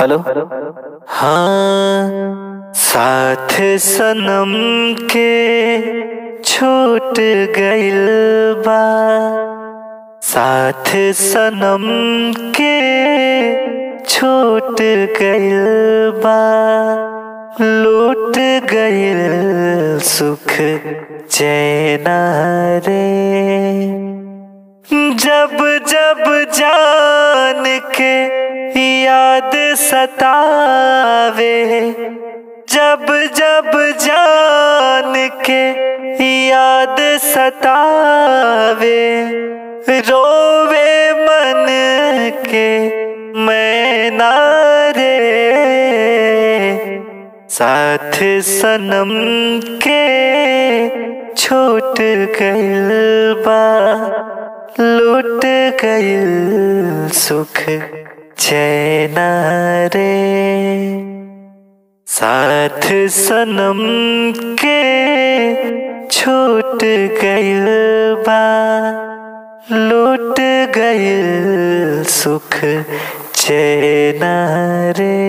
hello हाँ साथ सनम के छूट गइल बा साथ सनम के छूट गइल बा लूट गइल सुख चैना रे जब जब जान के याद सतावे जब जब जान के याद सतावे रोवे मन के मैं नारे साथ सनम के छूट गइल बा लूट गइल सुख चैना रे साथ सनम के छूट गइल बा लूट गइल सुख चैना रे